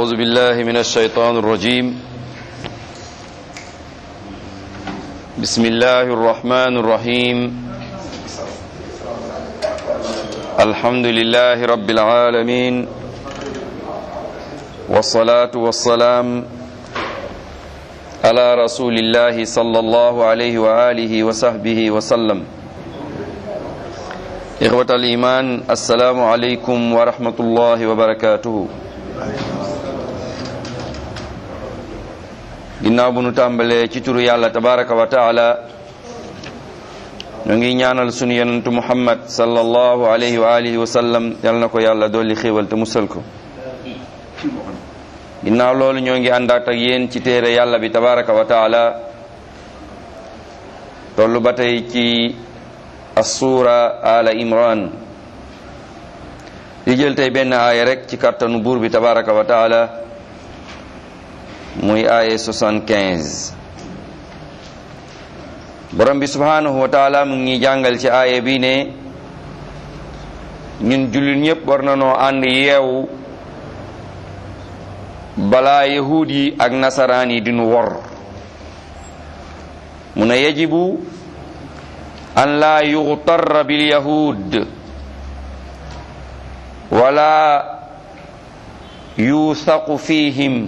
أعوذ بالله من الشيطان الرجيم بسم الله الرحمن الرحيم الحمد لله رب العالمين والصلاة والسلام على رسول الله صلى الله عليه وآله وصحبه وسلم إخوة الإيمان السلام عليكم ورحمة الله وبركاته ginnaaw bu nu tàmbalee ci turu yàlla tabaraka wa taala ñu ngi ñaanal sunu yonentu muhammad sallallahu alayhi wa alihi wa sallam yal na ko yàlla dolli xéewal te musal ko ginnaaw loolu ñoo ngi àndaat ak yéen ci téere yàlla bi tabaraka wa taala tollu ba tey ci assuura ala imran di jël tey benn aaya rek ci kàttanu buur bi tabaraka wa taala muy aaya 75 borom bi subhanahu wa taala mu ngi jàngal ci aaya bi ne ñun jullit ñépp war na noo ànd yeewu balaa yahuud yi ak nasaraan yi dinu wor mu ne yajibu an laa yuxtarra bil yahud wala yusaqu fihim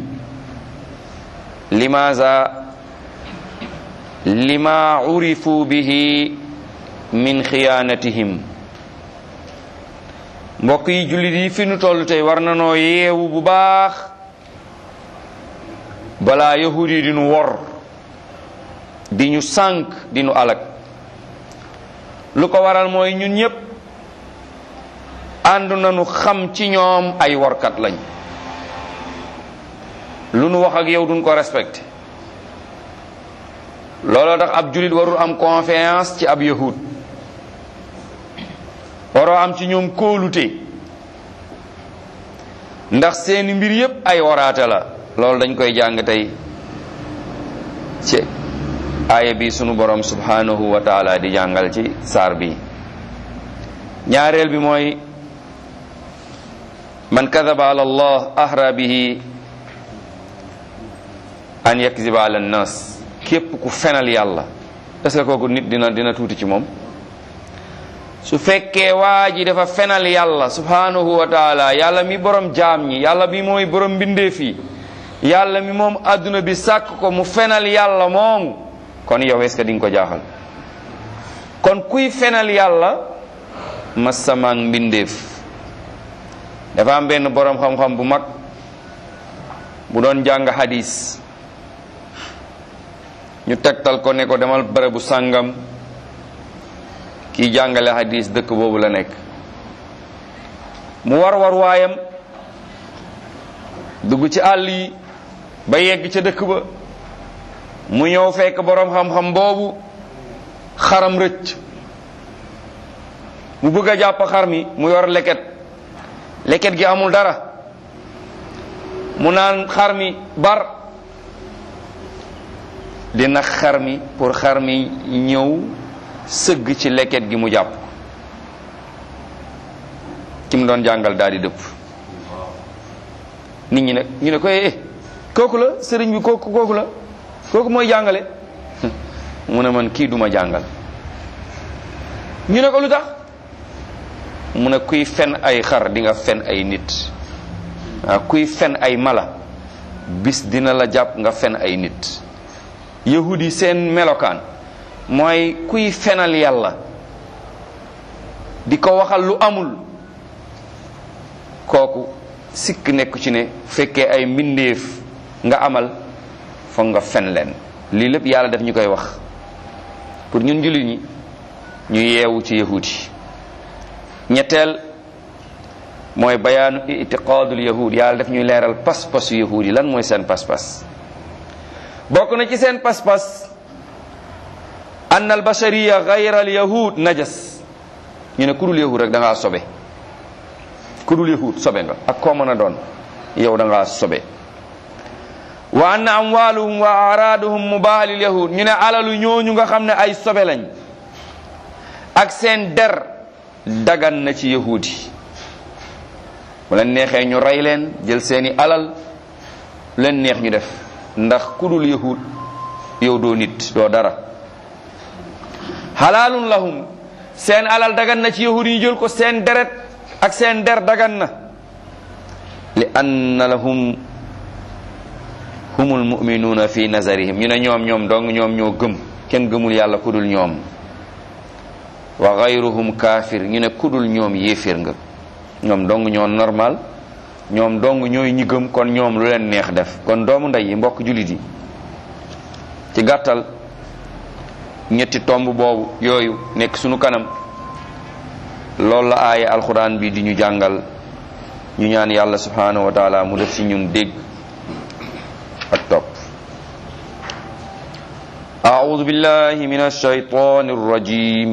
limaza lima urifu bihi min xiyaanatihim mbokk yi jullit yi fi nu toll tey war na noo yeewu bu baax balaa yahud yi di nu wor di ñu sànk di nu alag lu ko waral mooy ñun ñépp ànd nañu xam ci ñoom ay workat lañ lu nu wax ak yow duñ ko respecté looloo tax ab jullit warul am confiance ci ab yahud waroo am ci ñoom kóolute ndax seeni mbir yépp ay waraate la loolu dañ koy jàng tey ci aaya bi sunu borom subhanahu wa taala di jàngal ci saar bi ñaareel bi mooy man kadaba ala allah ahra bihi an yakziba ala nnas képp ku fenal yàlla est-ce que kooku nit dina dina tuuti ci moom su fekkee waa ji dafa fenal yàlla subhanahu wa taala yàlla mi borom jaam ñi yàlla mi mooy borom mbindeef yi yàlla mi moom adduna bi sàkk ko mu fenal yàlla moom kon yow est-ce que di nga ko jaaxal kon kuy fenal yàlla masamaang mbindeef dafa am benn borom xam-xam bu mag bu doon jàng hadis ñu tegtal ko ne ko demal bërëbu sàngam kiy jàngale hadis dëkk boobu la nekk mu war war waayam dugg ci àll yi ba yegg ca dëkk ba mu ñëw fekk boroom xam-xam boobu xaram rëcc mu bëgg a jàpp xar mi mu yor leket leket gi amul dara mu naan xar mi bar dina xar mi pour xar mi ñëw sëgg ci leket gi mu jàpp ki mu doon jàngal daal di dëpp nit ñi nag ñu ne ko eh kooku la sëriñ bi kooku kooku la kooku mooy jàngale mu ne man kii duma jàngal ñu ne ko lu tax mu ne kuy fen ay xar di nga fen ay nit waaw kuy fen ay mala bis dina la jàpp nga fen ay nit yahudi seen melokaan mooy kuy fenal yàlla di ko waxal lu amul kooku sikk nekku ci ne fekkee ay mbindeef nga amal foog nga fen leen lii lépp yàlla daf ñu koy wax pour ñun jullit ñi ñu yeewu ci yahudi ñetteel mooy bayaanu itiqaadul yahud yàlla daf ñuy leeral pas-pasu yahudi lan mooy seen pas-pas bokk na ci seen pas-pas ann al bashariya gayra al yahud najas ñu ne kudul yahud rek da ngaa sobe kudul yahud sobe nga ak koo mën a doon yow da ngaa sobe wa anna amwaluhum wa araduhum mubah lil yahud ñu ne alalu ñooñu nga xam ne ay sobe lañ ak seen der dagan na ci yahudi bu leen neexee ñu rey leen jël seeni alal lu leen neex ñu def ndax ku dul yahud yow doo nit doo dara xalaalun lahum seen alal dagan na ci yahud yi jël ko seen deret ak seen der dagan na li anna lahum humul muminuuna fi nazarihim ñu ne ñoom ñoom dong ñoom ñoo gëm kenn gëmul yàlla ku dul ñoom wa gayruhum kaafir ñu ne ku dul ñoom yéeféer nga ñoom dong ñoo normal ñoom dong ñooy ñi gëm kon ñoom lu leen neex def kon doomu ndey yi mbokk jullit yi ci gàttal ñetti tomb boobu yooyu nekk sunu kanam loolu la aaya alquran bi di ñu jàngal ñu ñaan yàlla subhanahu wa taala mu def ci ñun dégg ak topp أعوذ بالله من الشيطان الرجيم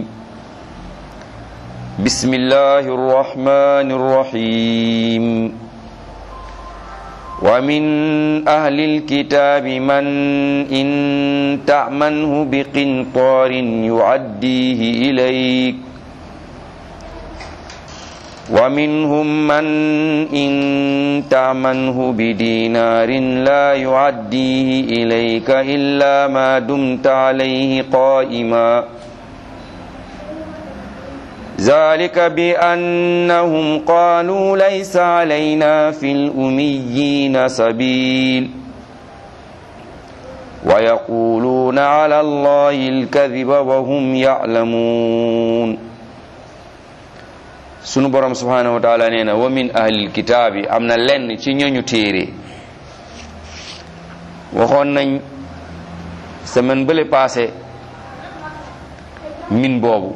بسم الله الرحمن الرحيم ومن أهل الكتاب من إن تأمنه بقنطار يعديه إليك ومنهم من إن تأمنه بدينار لا يعديه إليك إلا ما دمت عليه قائما ذلك بأنهم قالوا ليس علينا في الأميين سبيل ويقولون على الله الكذب وهم يعلمون sunu borom subhanahu wa taala nee na wa min ahlil kitaabi am na lenn ci ñooñu téere waxoon nañ semaine bële passé min boobu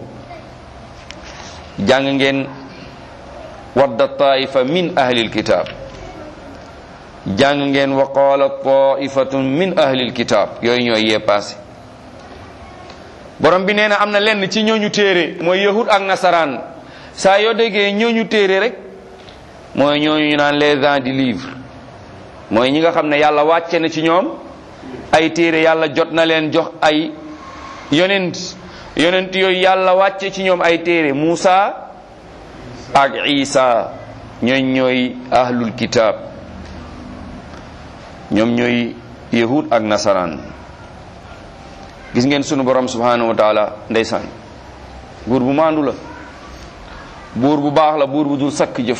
jàng ngeen wadda taifa min ahlil kitaab jàng ngeen wa qaala taifatun min ahlil kitaab yooyu ñooy yee passé borom bi nee na am na lenn ci ñooñu téere mooy yahud ak nasaraan saa yoo déggee ñooñu téere rek mooy ñooñu ñu naan les gens du livre mooy ñi nga xam ne yàlla wàcce na ci ñoom ay téere yàlla jot na leen jox ay yonent yonent yooyu yàlla wàcce ci ñoom ay téere Muusa ak Isa ñooy ñooy ahlul kitaab ñoom ñooy yahud ak nasaraan gis ngeen sunu borom subhanahu wa taala ndeysaan buur bu maandu la buur bu baax la buur bu dul sakk jëf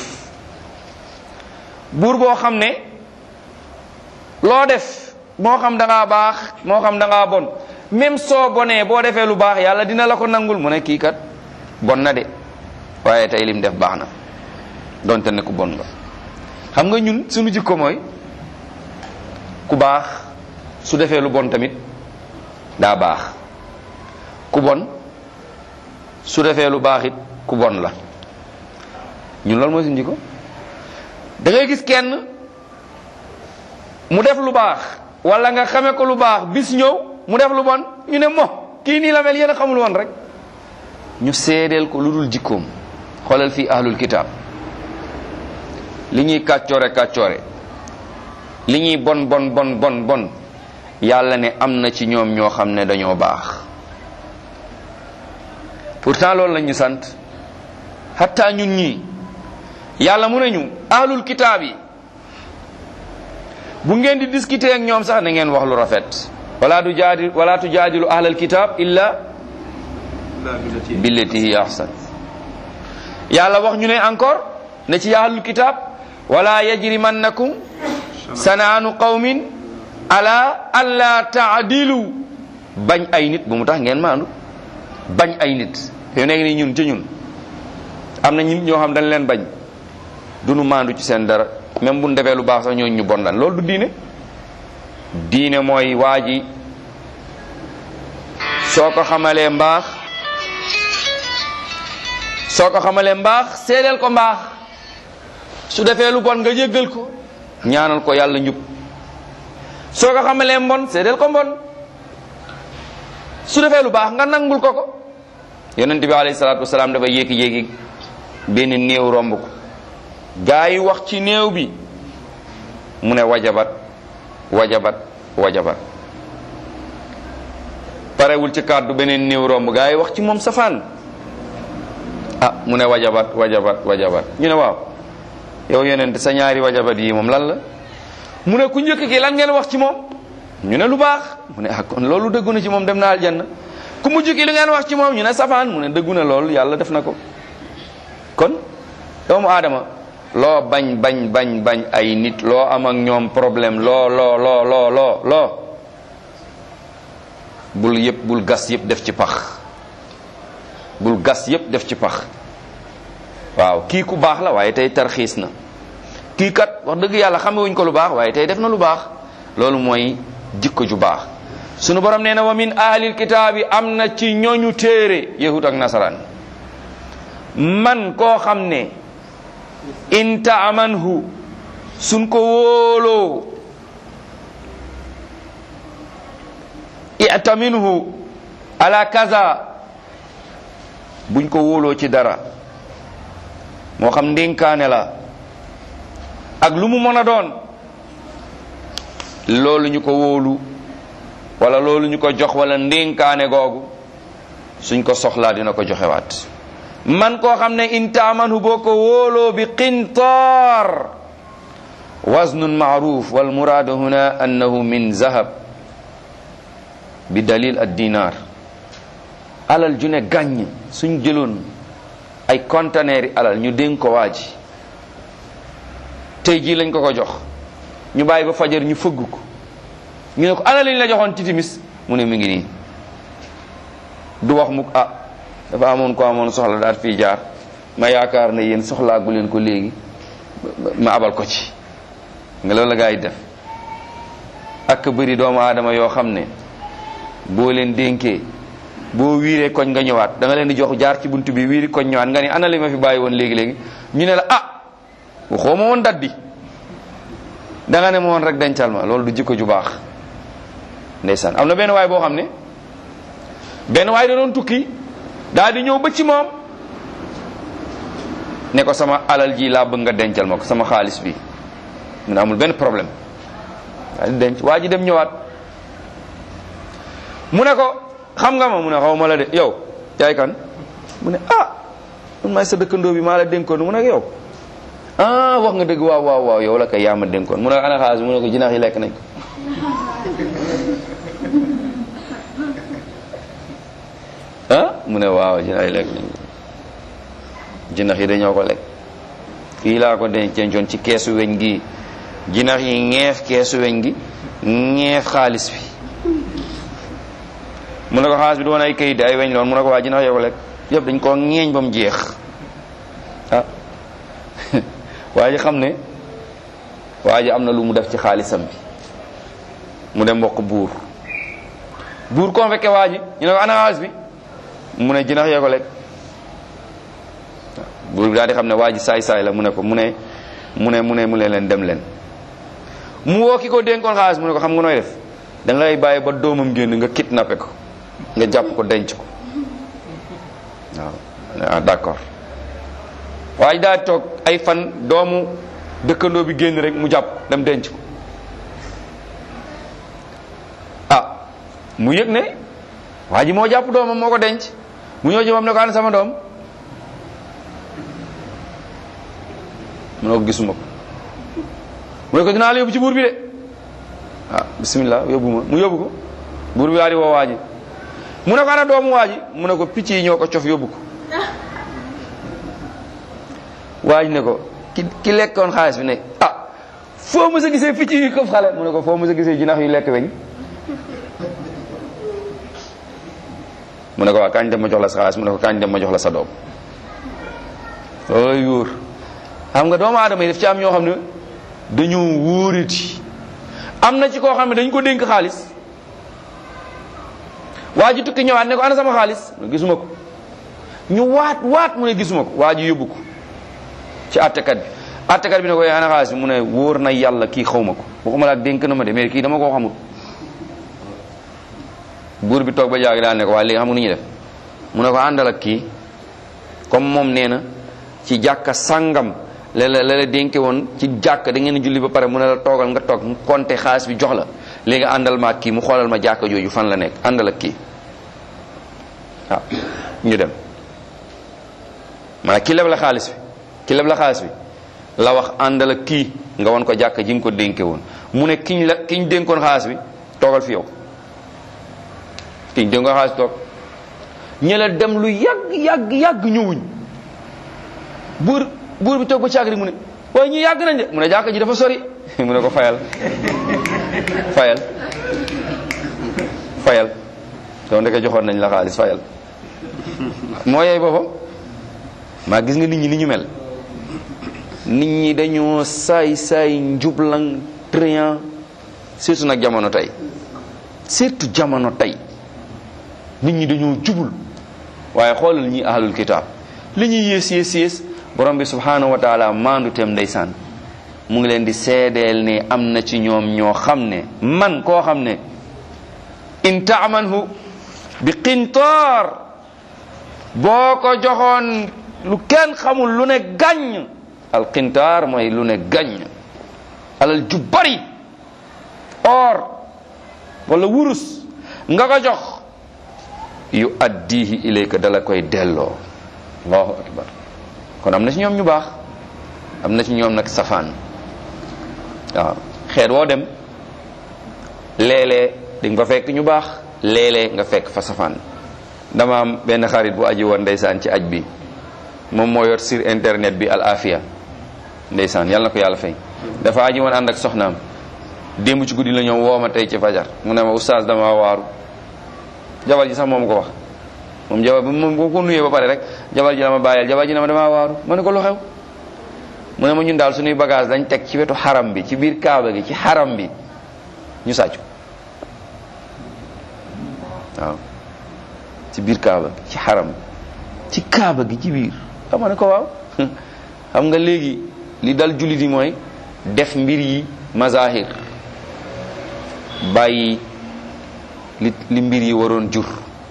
buur boo xam ne loo def moo xam da ngaa baax moo xam da ngaa bon même soo bonee boo defee lu baax yàlla dina la ko nangul mu ne kii kat bon na de waaye tey lim def baax na donte ne ku bon nga xam nga ñun suñu jikko mooy ku baax su defee lu bon tamit daa baax ku bon su defee lu baax it ku bon la ñun loolu mooy suñu jikko da ngay gis kenn mu def lu baax wala nga xame ko lu baax bis ñëw mu def lu bon ñu ne mo kii nii la mel yéen a xamul woon rek ñu seedeel ko lu dul jikkoom xoolal fii ahlul kitaab li ñuy kàccoore kàccoore li ñuy bon bon bon bon bon yàlla ne am na ci ñoom ñoo xam ne dañoo baax pourtant loolu lañ ñu sant hatta ñun ñii yàlla mu ne ñu ahlul kitaab yi bu ngeen di discuter ak ñoom sax na ngeen wax lu rafet wala du jaadi wala tu jaadilu ahlal kitab illa billati hiya ahsan yàlla wax ñu ne encore ne ci ahlul kitab wala yajrimannakum sanaanu qawmin ala alla taadilu bañ ay nit bu mu tax ngeen maandu bañ ay nit yow nekk ni ñun ci ñun am na ñun ñoo xam dañ leen bañ duñu maandu ci seen dara même bu ñu defee lu baax sax ñooñu ñu bon lan loolu du diine diine mooy waa ji soo ko xamalee mbaax soo ko xamalee mbaax seedeel ko mbaax su defee lu bon nga jéggal ko ñaanal ko yàlla njub soo ko xamalee mbon seedeel ko mbon su defee lu baax nga nangul ko ko yonent bi alayhi salaatu wasalaam dafa yéeki-yéeki benn néew romb ko gaa yi wax ci néew bi mu ne wajabat wajabat wajabat parewul ci kàddu beneen néew romb gaa yi wax ci moom safaan ah mu ne wajabat wajabat wajabat ñu ne waaw yow yonent sa ñaari wajabat yi moom lan la mu ne ku njëkk ki lan ngeen wax ci moom ñu ne lu baax mu ne ah kon loolu dëggu na ci moom dem na aljanna ku mujj ki li ngeen wax ci moom ñu ne safaan mu ne dëggu na loolu yàlla def na ko kon doomu aadama loo bañ bañ bañ bañ ay nit loo am ak ñoom problème loo loo loo loo loo loo bul yëpp bul gas yëpp def ci pax bul gas yëpp def ci pax waaw kii ku baax la waaye tey tarxiis na kii kat wax dëgg yàlla xamewuñ ko lu baax waaye tey def na lu baax loolu mooy jikko ju baax sunu borom nee na wa min ahlil kitaabi am na ci ñooñu téere yahud ak nasaraan man koo xam ne in taamanhu suñ ko wóoloo itaminhu ala kaza buñ ko wóoloo ci dara moo xam ndénkaane la ak lu mu mën a doon loolu ñu ko wóolu wala loolu ñu ko jox wala ndénkaane googu suñ ko soxlaa dina ko joxewaat man koo xam ne intaamanhu boo ko wóoloo bi qintaar waznun maaruf wal muraadu huna annahu min zahab bi dalil ad dinar alal ju ne gàññ suñ jëloon ay conteneur yi alal ñu dénk ko waa ji tey jii lañ ko ko jox ñu bàyyi ba fajar ñu fëgg ko ñu ne ko ana liñ la joxoon ci timis mu ne mi ngi nii du wax mukk ah dafa amoon ko amoon soxla daal fii jaar ma yaakaar ne yéen soxlaagu leen ko léegi ma abal ko ci nga loolu la gaa yi def ak bëri doomu aadama yoo xam ne boo leen dénkee boo wiiree koñ nga ñëwaat da nga leen di jox jaar ci bunt bi wiiri koñ ñëwaat nga ni ana li ma fi bàyyi woon léegi-léegi ñu ne la ah waxoo ma woon dat bi da nga ne ma woon rek dencal ma loolu du jikko ju baax ndeysaan am na benn waay boo xam ne benn waay da doon tukki daal di ñëw ba ci moom ne ko sama alal ji laa bëgg nga dencal ma ko sama xaalis bi mu ne amul benn problème daal di denc waa ji dem ñëwaat mu ne ko xam nga ma mu ne xaw ma la de yow yaay kan mu ne ah man maay sa dëkkandoo bi maa la dénkoon mu ne ko yow ah wax nga dëgg waaw waaw waaw yow la kay yaa ma dénkoon mu ne ko ana xaalis mu ne ko jinax yi lekk nañ ko ah mu ne waaw jinax yi lekk nañ ko jinax yi dañoo ko lekk fii laa ko dencoon ci keesu weñ gi jinax yi ñeef keesu weñ gi ñeef xaalis bi mu ne ko xaalis bi du woon ay kayit ay weñ loon mu ne ko waa jinax yoo ko lekk yëpp dañ koo ñeeñ ba mu jeex ah waa ji xam ne waa ji am na lu mu def ci xaalisam bi mu dem mbokk buur buur convoqué waa ji ñu ne ko ana xaalis bi mu ne jinax yoo ko lekk buur bi daal di xam ne waa ji saay-saay la mu ne ko mu ne mu ne mu ne mu ne leen dem leen mu woo ki ko dénkoon xaalis mu ne ko xam nga nooy def da ngay bàyyi ba doomam génn nga kidnappé ko nga jàpp ko denc ko waaw ah d'accord waaye daal toog ay fan doomu dëkkandoo bi génn rek mu jàpp dem denc ko ah mu yëg ne waa ji moo jàpp doomam moo ko denc mu ñëw ci moom ne ko ana sama doom mu ne ko gisuma ko mu ne ko dinaa la yóbbu ci buur bi de ah bismillah yóbbu ma mu yóbbu ko buur bi daal di woo waa ji mu ne ko ana doomu waa ji mu ne ko picc yi ñoo ko cof yóbbu ko waa ji ne ko ki ki lekkoon xaalis bi ne ah foo mës a gisee picc yi këf xale mu ne ko foo mës a gisee jinax yu lekk weñ mu ne ko waa kañ dem ma jox la sa xaalis mu ne ko kañ dem ma jox la sa doom loolay wóor xam nga doomu aadama yi daf ci am ñoo xam ne dañoo wóoriti am na ci koo xam ne dañ ko dénk xaalis waa ji tukki ñëwaat ne ko ana sama xaalis mu ne gisuma ko ñu waat waat mu ne gisuma ko waa ji yóbbu ko ci attekat bi attekat bi ne ko yee ana xaalis bi mu ne wóor na yàlla kii xaw ma ko waxuma la ak dénk na ma de mais kii dama koo xamul buur bi toog ba jaagi daal ne ko waaye léegi xam nga nu ñuy def mu ne ko àndal ak kii comme moom nee na ci jàkka sàngam la la la dénke woon ci jàkka da ngeen julli ba pare mu ne la toogal nga toog mu compté xaalis bi jox la léegi àndal ma ak kii mu xoolal ma jàkka jooju fan la nekk àndal ak kii waaw ñu dem maanaam ki leb la xaalis bi ki leb la xaalis bi la wax àndal ak kii nga won ko jàkka ji nga ko dénke woon mu ne kiñ la kiñ dénkoon xaalis bi toogal fi yow kiñ dénkoon xaalis bi toog ñëla dem lu yàgg yàgg yàgg ñëwuñ buur buur bi toog ba caagri mu ne waaye ñi yàgg nañ de mu ne jàkka ji dafa sori mu ne ko fayal fayal fayal yow ndeke joxoon nañ la xaalis fayal moo yey boppam maa gis nga nit ñi ni ñu mel nit ñi dañoo saay saay njublang trian surtout nag jamono tey surtout jamono tey nit ñi dañoo jubul waaye xoolal ñi ahlul kitaab li ñuy yées yées yées borom bi subhanahu wa taala maandu teem ndeysaan mu ngi leen di seedeel ne am na ci ñoom ñoo xam ne man koo xam ne in taamanhu bi qintaar boo ko joxoon lu kenn xamul lu ne gàññ al qintaar mooy lu ne gàññ alal ju bari or wala wurus nga ko jox yu addihi ilayka dala koy delloo allahu akbar kon am na ci ñoom ñu baax am na ci ñoom nag safaan waaw xeet woo dem léeg-léeg di nga fa fekk ñu baax léeg-léeg nga fekk fa safaan dama am benn xarit bu aji woon ndeysaan ci aj bi moom moo yor sur internet bi al afia ndeysaan yàlla na ko yàlla fay dafa aji woon ànd ak soxnaam démb ci guddi la ñëw woo ma tey ci fajar mu ne ma oustaz dama waaru jabar ji sax moom ko wax moom jabar bi moom boo ko nuyee ba pare rek jabar ji la ma bàyyeel jabar ji ne ma damaa waaru ma ne ko lu xew mu ne ma ñun daal suñuy bagage dañ teg ci wetu xaram bi ci biir kaaba gi ci xaram bi ñu sàccu waaw ci biir kaaba gi ci xaram ci kaaba gi ci biir xam nga ne ko waaw xam nga léegi li dal jullit yi mooy def mbir yi mazahir bàyyi li li mbir yi waroon jur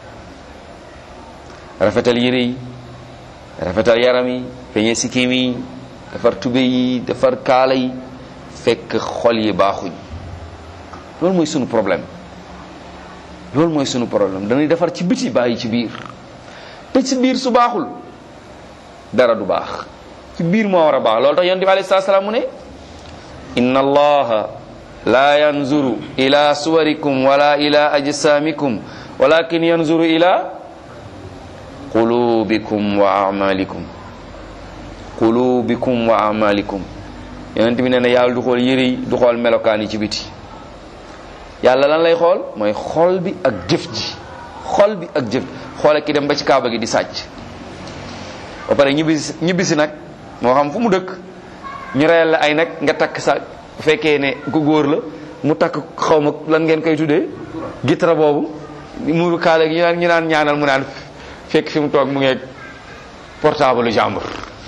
rafetal yére yi rafetal yaram yi feñe sikkim yi defar tube yi defar kaala yi fekk xol yi baaxuñ loolu mooy sunu problème loolu mooy sunu problème dañuy defar ci biti bàyyi ci biir te ci biir su baaxul dara du baax ci biir moo war a baax loolu tax yonent bi alayhi salaam mu ne inna allaha la yanzuru ila suwarikum wala ila ajsamikum walakin yanzuru ila qulubikum wa amalikum qulubikum wa amalikum yonent bi nee na yàlla du xool yëre yi du xool melokaan yi ci biti yàlla lan lay xool mooy xol bi ak jëf ji xol bi ak jëf xoole ki dem ba ci kaaba gi di sàcc ba pare ñibbisi ñibbisi nag moo xam fu mu dëkk ñu reyal la ay nag nga takk sa bu fekkee ne ku góor la mu takk xaw ma lan ngeen koy tuddee gitra boobu mu kaale gi ñu naan ñu naan ñaanal mu naan fekk fi mu toog mu ngeeg portable jàmbur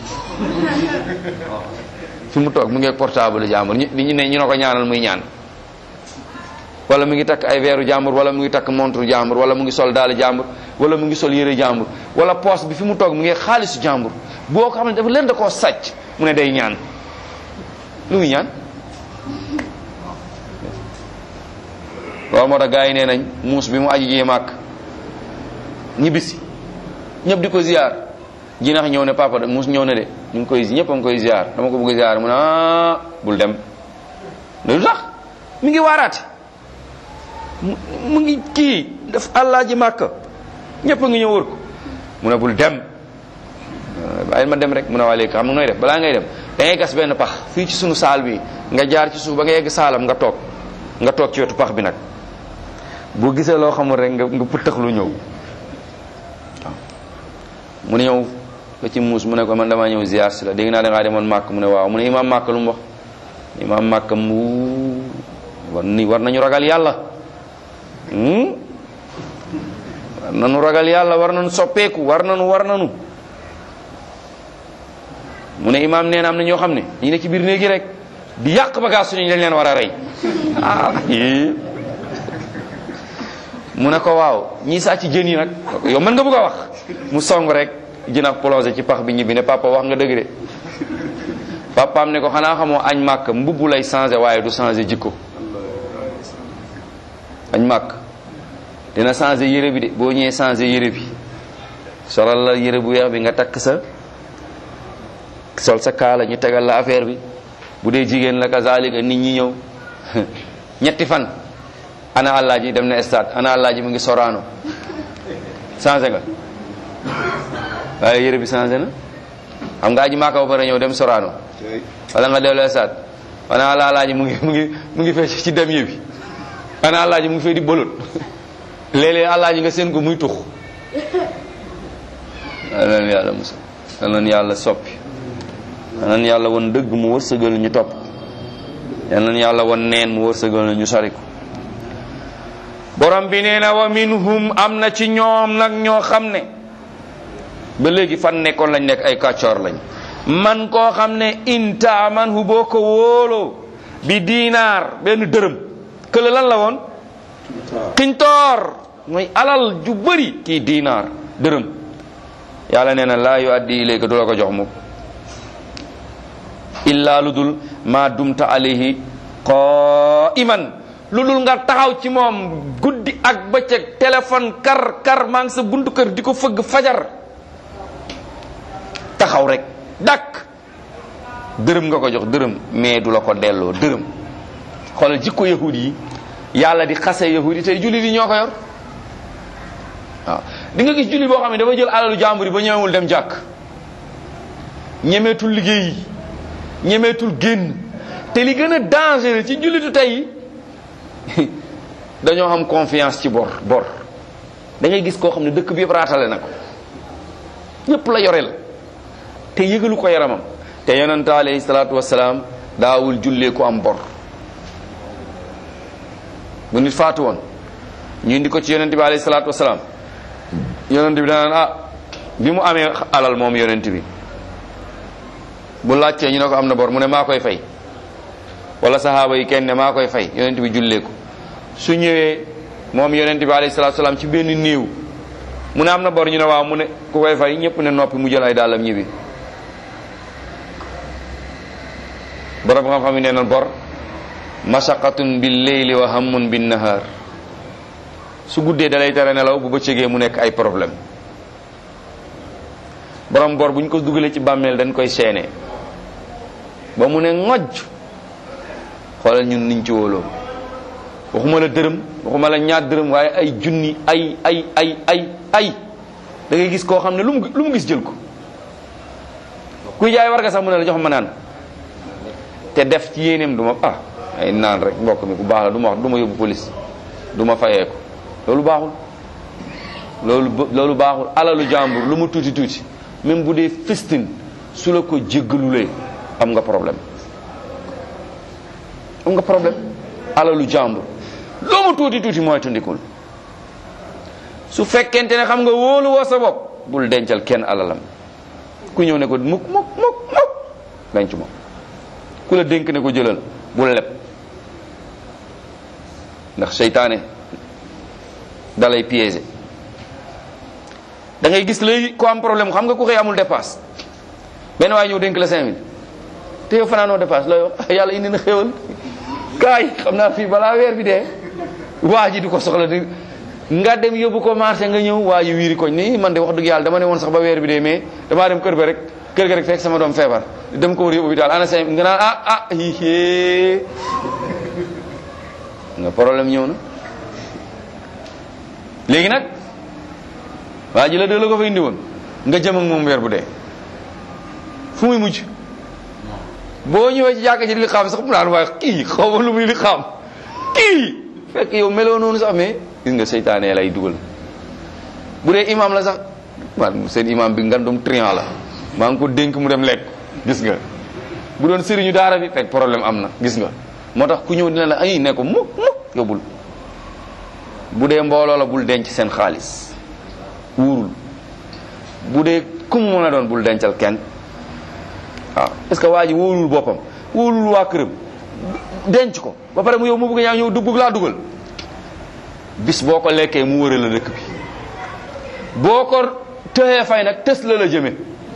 fi mu toog mu ngeeg portable jàmbur ñu ñu ne ñu ne ko ñaanal muy ñaan wala mu ngi takk ay weeru jàmbur wala mu ngi takk montre jàmbur wala mu ngi sol daal jàmbur wala mu ngi sol yére jàmbur wala poos bi fi mu toog mu ngi xaalisu jàmbur boo ko xam ne dafa leen da koo sàcc mu ne day ñaan lu muy ñaan loolu moo tax gars yi nee nañ muus bi mu aji jee màkk ñibbisi ñëpp di ko ziar jinax ñëw ne papa de muus ñëw ne de ñu ngi koy ñëpp a ngi koy ziar dama ko bëgg ziar mu ne ah bul dem lu tax mi ngi waaraate mu ngi kii daf àllaa ji màkk ñëpp a ngi ñëw wër ko mu ne bul dem bàyyi ma dem rek mu ne waa léegi xam nga nooy def balaa ngay dem da ngay gas benn pax fii ci sunu saal bi nga jaar ci suuf ba nga yegg saalam nga toog nga toog ci wetu pax bi nag boo gisee loo xamul rek nga nga puttax lu ñëw waaw mu ne ñëw ba ci muus mu ne ko man damaa ñëw ziar si la dégg naa da ngaa demoon màkk mu ne waaw mu ne imaam màkk lu mu wax imaam màkk mu war ni war nañu ragal yàlla war nañu ragal yàlla war nañu soppeeku war nañu war nañu mu ne imaam nee na am na ñoo xam ne ñu ne ci biir néegi rek di yàq bagage suñu dañ leen war a rey ah mu ne ko waaw ñii sàcc jën yi nag yow mën nga bëgg a wax mu song rek jën ak plongé ci pax bi ñibbi ne papa wax nga dëgg de papaam ne ko xanaa xamoo añ màkk mbubb lay changé waaye du changé jikko añ màkk dina changé yére bi de boo ñëwee changé yére bi solal la yére bu weex bi nga takk sa sol sa kaala ñu tegal la affaire bi bu dee jigéen la kazalika nit ñi ñëw ñetti fan ana àllaaji dem na stade ana àllaaji mu ngi soraano changé nga waaye yére bi changé na xam nga aji maaka ba pare ñëw dem soraano wala nga dellu stade ana àllaaji mu ngi mu ngi mu ngi fee ci dem bi ana àllaaji mu ngi fee di bolot léeg-léeg àllaaji nga seen ko muy tux yal na yàlla musa yal na yàlla soppi yal na yàlla won dëgg mu wërsëgal ñu topp yal na yàlla won neen mu wërsëgal ñu sori ko borom bi nee na wa minhum am na ci ñoom nag ñoo xam ne ba léegi fan nekkoon lañ nekk ay kàccoor lañ man koo xam ne inta man hu boo ko wóoloo bi diinaar benn dërëm kële lan la woon tintoor mooy alal ju bëri kii diinaar dërëm yàlla nee na laa yu addi ilayka du la ko jox mukk illaa lu dul maa dumta alayhi qaiman lu dul nga taxaw ci moom guddi ak bëccëg téléphone kar kar maa ngi sa buntu kër di ko fëgg fajar taxaw rek dakk dërëm nga ko jox dërëm mais du la ko delloo dërëm xoolal jikko yahud yi yàlla di xase yahud yi tey jullit yi ñoo ko yor waaw di nga gis jullit boo xam ne dafa jël alalu jàmbur yi ba ñemewul dem jàkk ñemeetul liggéey ñemeetul génn te li gën a dangereux ci jullitu tey dañoo am confiance ci bor bor da ngay gis koo xam ne dëkk bi yëpp raatale na ko ñëpp la yoreel te yëgalu ko yaramam te yonente alayhi salaatu wasalaam daawul jullee ku am bor bu nit faatu woon ñu indi ko ci yonente bi alayhi salaatu wasalaam yonente bi danaan ah bi mu amee alal moom yonente bi bu laajtee ñu ne ko am na bor mu ne maa koy fay wala sahaaba yi kenn ne maa koy fay yonente bi jullee ko su ñëwee moom yonente bi alayhi salaatu wasalaam ci benn néew mu ne am na bor ñu ne waaw mu ne ku koy fay ñëpp ne noppi mu jël ay dàllam ñibbi borom xam-xam yi nee na bor masaqatun bil leyli wa hammun bin nahar su guddee dalay tere nelaw bu bëccëgee mu nekk ay problème borom bor bu ñu ko dugalee ci bàmmeel dañ koy seene ba mu ne ngojj xoolal ñun niñ ci wóoloo waxuma la dërëm waxuma la ñaar dërëm waaye ay junni ay ay ay ay ay da ngay gis koo xam ne lu mu lu mu gis jël ko kuy jaay war nga sax mu ne la jox ma naan te def ci yéeneem du ma ah ay naan rek mbokk mi ku baax la du ma wax du ma yóbbu police du ma fayee ko loolu baaxul loolu loolu baaxul alalu jàmbur lu mu tuuti tuuti même bu dee festin su la ko jéggalulee am nga problème am nga problème alalu jàmbur loo mu tuuti tuuti mooy tundikul su fekkente ne xam nga wóolu woo sa bopp bul dencal kenn alalam ku ñëw ne ko mukk mukk mukk mukk denc ma ku la dénk ne ko jëlal bul leb ndax seytaane dalay piéger da ngay gis léegi ko am problème xam nga ku xëy amul dépasse benn waaye ñëw dénk la cinq mille te yow fanaanoo dépasse looy wax yàlla indi na xéwal kaay xam naa fii balaa weer bi dee waa ji di ko soxla di nga dem yóbbu ko marché nga ñëw waa ji wiiri koñ nii man de wax dëgg yàlla dama ne woon sax ba weer bi dee mais damaa dem kër ba rek kër ga rek fekk sama doom feebar dem ko war yóbbu hôpital ana cinq nga naan ah ah hihi nga problème ñëw na léegi nag waa ji la dee la ko fa indi woon nga jëm ak moom weer bu dee fu muy mujj boo ñëwee ci jàkka ji di li xam sax mu naan waaye kii xaw ma lu muy li xam kii fekk yow meloo noonu sax mais gis nga seytaane lay dugal bu dee imam la sax man seen imam bi ngandum trian la maa ngi ko dénk mu dem lekk gis nga bu doon sëriñu daara bi fekk problème am na gis nga moo tax ku ñëw dina la ay ne ko mukk mukk yóbbul bu dee mbooloo la bul denc seen xaalis wuurul bu dee ku mu mën a doon bul dencal kenn waaw parce que waa ji wóolul boppam wóolul waa këram denc ko ba pare mu yow mu bëgg ñaa ñëw dugg laa dugal bis boo ko lekkee mu wëral la dëkk bi boo ko tëxee fay nag tës la la jëme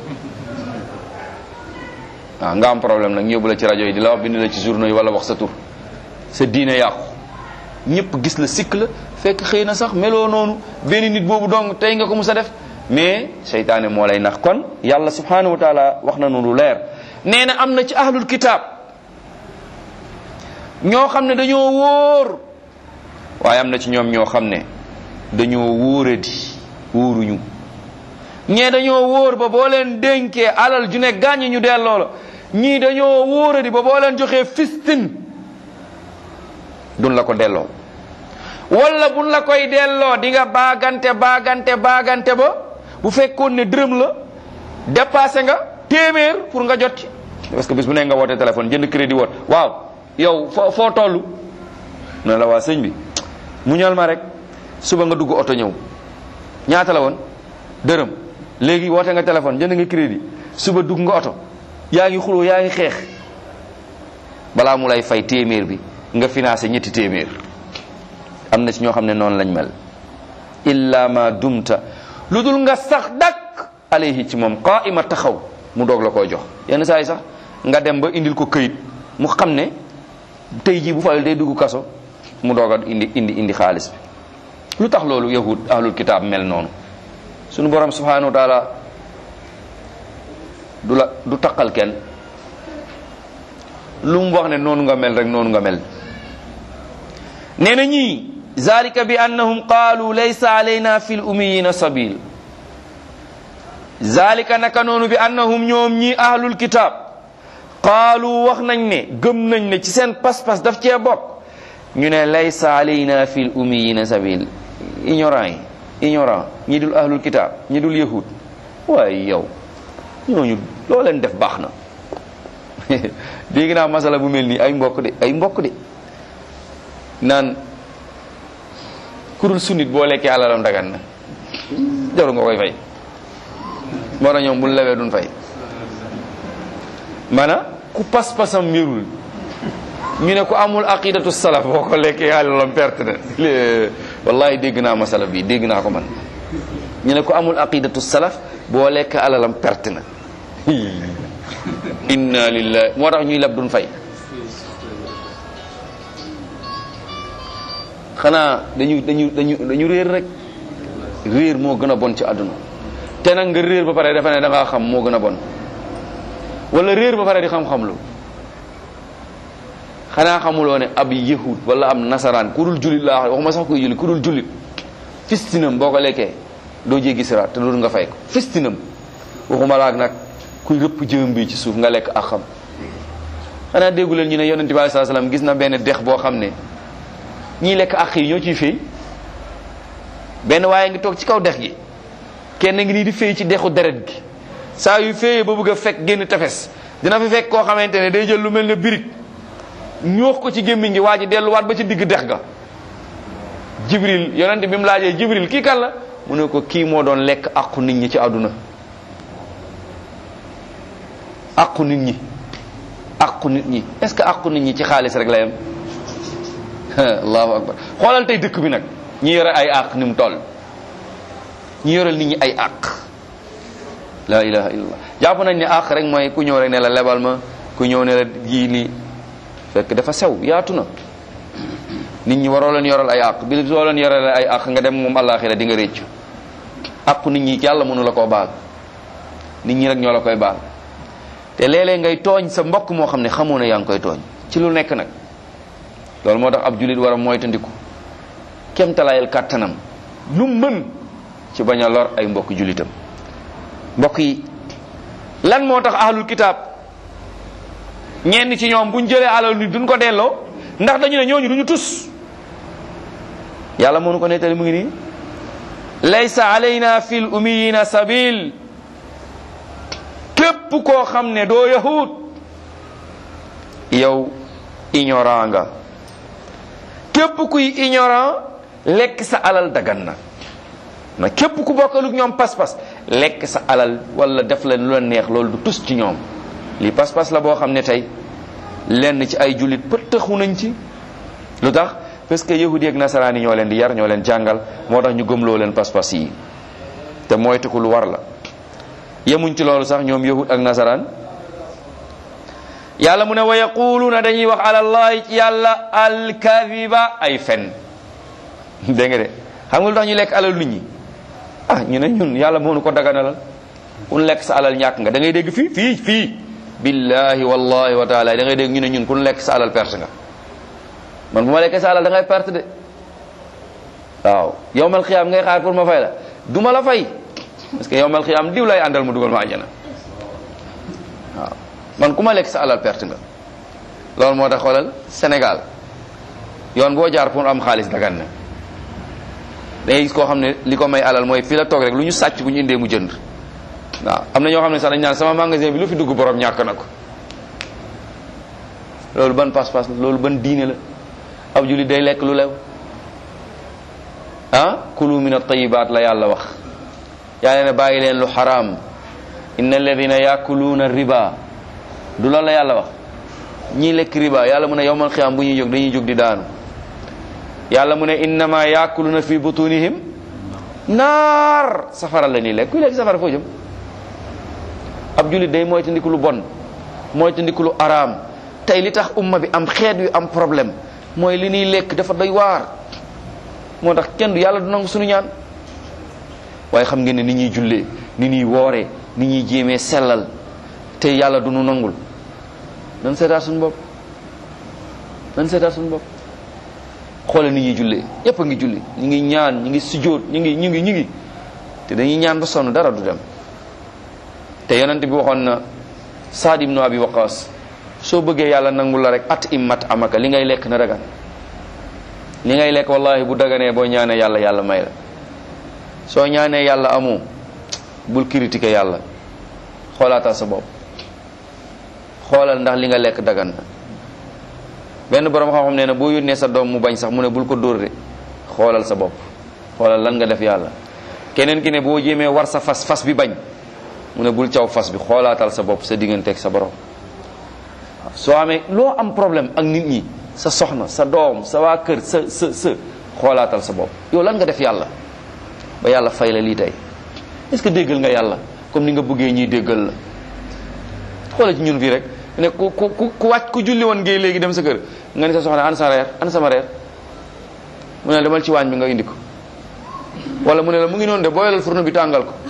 waaw nga am problème nag ñëbbu la ci rajo yi di la wax bind la ci journaux yi wala wax sa tur sa diine yàqu ñëpp gis la sikk la fekk xëy na sax meloo noonu benn nit boobu dong tey nga ko mus a def mais seytaane moo lay nax kon yàlla subhanahu wa taala wax na nu lu leer nee na am na ci ahlul kitaab ñoo xam ne dañoo wóor waaye am na ci ñoom ñoo xam ne dañoo wóoradi wóoruñu ñee dañoo wóor ba boo leen dénkee alal ju ne gàññ ñu delloo la ñii dañoo wóoradi ba boo leen joxee fistin duñ la ko delloo wala buñ la koy delloo di nga baagante baagante baagante ba bu fekkoon ne dërëm la dépassé nga téeméer pour nga jot ci parce que bis bu ne nga woote téléphone jënd crédit woot waaw yow foo foo toll na la waa sëñ bi muñal ma rek suba nga dugg oto ñëw ñaata la woon dërëm léegi woote nga téléphone jënd nga crédit suba dugg nga oto yaa ngi xuloo yaa ngi xeex balaa mu lay fay téeméer bi nga financé ñetti téeméer am na ci ñoo xam ne noonu lañ mel illa ma dumta lu dul nga sax dak alayhi ci moom qaima taxaw mu doog la koy jox yenn saa yi sax nga dem ba indil ko këyit mu xam ne tey jii bu fayul day dugg kaso mu doog a indi indi indi xaalis bi lu tax loolu yahud ahlul kitaab mel noonu sunu borom subhanahu wa taala du la du taqal kenn lu mu wax ne noonu nga mel rek noonu nga mel nee na ñii zalika bi annahum qaalu laysa alayna fi l umiyina sabil zalika naka noonu bi annahum ñoom ñii ahlul kitab qaalu wax nañ ne gëm nañ ne ci seen pas-pas daf cee bokk ñu ne laysa alayna fi l umiyina sabil ignorant yi ignorant ñi dul ahlul kitab ñi dul yahud waaye yow ñooñu loo leen def baax na dégg naa masala bu mel nii ay mbokk de ay mbokk de naan kurul sunnit boo lekkee alalam dagan na jaru nga koy fay moo tax ñoom bu lewee duñ fay mana ku pas-pasam wérul ñu ne ku amul aqidatu salaf boo ko lekkee alalam perte na wallahi dégg naa masala bi dégg naa ko man ñu ne ku amul aqidatu salaf boo lekk alalam perte na inna lillahi moo tax ñuy leb duñ fay xanaa dañu dañu dañu dañu réer rek réer moo gën a bon ci àdduna te nag nga réer ba pare dafa ne da ngaa xam moo gën a bon wala réer ba pare di xam-xam lu xanaa xamuloo ne ab yahud wala am nasaraan ku dul jullit laa waxuma sax kuy jullit ku dul jullit fistinam boo ko lekkee doo jéggi siraat te dul nga fay ko fistinam waxuma laak nag kuy rëpp jëm bi ci suuf nga lekk ak xam xanaa déggu leen ñu ne yonente bi alei saa salaam gis na benn dex boo xam ne ñiy lekk ak yi ñoo ciy fay benn waaye ngi toog ci kaw dex gi kenn ngi nii di fay ci dexu deret gi saa yu féyee ba bëgg a fekk génn tefes dina fi fekk koo xamante ne day jël lu mel ne birig ñoox ko ci gémmiñ gi waa ji delluwaat ba ci digg dex ga jibril yonente bi mu laajee jibril kii kan la mu ne ko kii moo doon lekk aqu nit ñi ci àdduna aqu nit ñi aqu nit ñi est ce que aqu nit ñi ci xaalis rek la yem allahu akbar xoolal tey dëkk bi nag ñi yore ay àq ni mu toll ñi yoral nit ñi ay àq la ilaha illallah jàpp nañ ne àq rek mooy ku ñëw rek ne la lebal ma ku ñëw ne la jii lii fekk dafa sew yaatu na nit ñi waroo leen yoral ay àq bi soo leen yoral ay àq nga dem moom àllaaxira di nga réccu àqu nit ñi yàlla mënu la koo baal nit ñi rek ñoo la koy baal te léeg-léeg ngay tooñ sa mbokk moo xam ne xamoo ne yaa ngi koy tooñ ci lu nekk nag loolu moo tax ab julit war a moytandiku kemtalayel kàttanam lu mën ci bañ a lor ay mbokk julitam mbokk yi lan moo tax ahlul kitaab ñenn ci ñoom buñ jëlee alal ni duñ ko delloo ndax dañu ne ñooñu duñu tus yàlla mënu ko nettali mu ngi nii laysa alayna fil umiyina sabil képp koo xam ne doo yahud yow ignorant nga képp kuy ignorant lekk sa alal dagan na na képp ku bokkaluk ñoom pas-pas lekk sa alal wala def leen lu la neex loolu du tus ci ñoom lii pas-pas la boo xam ne tey lenn ci ay jullit pëttaxu nañ ci lu tax parce que yahudi ak nasaraan yi ñoo leen di yar ñoo leen jàngal moo tax ñu gëmloo leen pas-pas yi te moytu ko lu war la yemuñ ci loolu sax ñoom yahud ak nasaraan yàlla mu ne wa yaquluuna dañuy wax alallahi ci yàlla alkadiba ay fen dégg nga de xam nga lu tax ñu lekk alal nit ñi ah ñu ne ñun yàlla moo nu ko daganalal kun lekk sa alal ñàkk nga da ngay dégg fii fii fii billahi wallahi wa taala da ngay dégg ñu ne ñun kun lekk sa alal perte nga man bu ma lekkee sa alal da ngay perte de waaw yowmal xiyaam ngay xaar pour ma fay la du ma la fay parce que yowmal xiyaam diw lay àndal mu dugal ma àjjana waaw man ku ma lekk sa alal perte nga loolu moo tax xoolal Sénégal yoon boo jaar pour am xaalis dagan na day gis koo xam ne li ko may alal mooy fii la toog rek lu ñu sàcc bu ñu indee mu jënd waaw am na ñoo xam ne sax dañ naan sama magasin bi lu fi dugg borom ñàkk na ko loolu ban pas-pas la loolu ban diine la ab jullit day lekk lu lew ah kulu min at-tayyibaat la yàlla wax yàlla ne bàyyi leen lu xaraam inna alladina yakuluuna riba du loolu la yàlla wax ñii lekk riba yàlla mu ne yowmal xiyaam bu ñuy jóg dañuy jóg di daanu yàlla mu ne innama yakuluna fi butunihim naar safara la nii lekk kuy lekk safara foo jëm ab jullit day moytandiku lu bon moytandiku lu araam tey li tax umma bi am xeet yu am problème mooy li ñuy lekk dafa doy waar moo tax kenn du yàlla du nangu suñu ñaan waaye xam ngeen ne ni ñuy jullee ni ñuy wooree ni ñuy jéemee sellal te yàlla du nu nangul nan seetaat suñu bopp nan seetaat suñu bopp xoole ni ñuy jullee ñëpp a ngi julli ñu ngi ñaan ñu ngi sujjóot ñu ngi ñu ngi ñu ngi te dañuy ñaan ba sonn dara du dem te yonent bi waxoon na Saad ibnu Abi Waqaas soo bëggee yàlla nangul la rek at immat amaka li ngay lekk na dagan li ngay lekk wallahi bu daganee boo ñaanee yàlla yàlla may la soo ñaanee yàlla amoo bul critiquer yàlla xoolaatal sa bopp xoolal ndax li nga lekk dagan na benn borom xam-xam nee na boo yónnee sa doom mu bañ sax mu ne bul ko dóor de xoolal sa bopp xoolal lan nga def yàlla keneen ki ne boo jéemee war sa fas fas bi bañ mu ne bul caw fas bi xoolaatal sa bopp sa digganteeg sa borom soo amee loo am problème ak nit ñi sa soxna sa doom sa waa kër sa sa sa xoolaatal sa bopp yow lan nga def yàlla ba yàlla fay la lii tey est-ce que déggal nga yàlla comme ni nga bëggee ñuy déggal la xoolal ci ñun fii rek ne ku ku ku wàcc ku julli woon ngay léegi dem sa kër nga ni sa soxna an sa reer an sama reer mu ne la demal ci waañ bi nga indi ko wala mu ne la mu ngi noonu de booyalal fourneau bi tàngal ko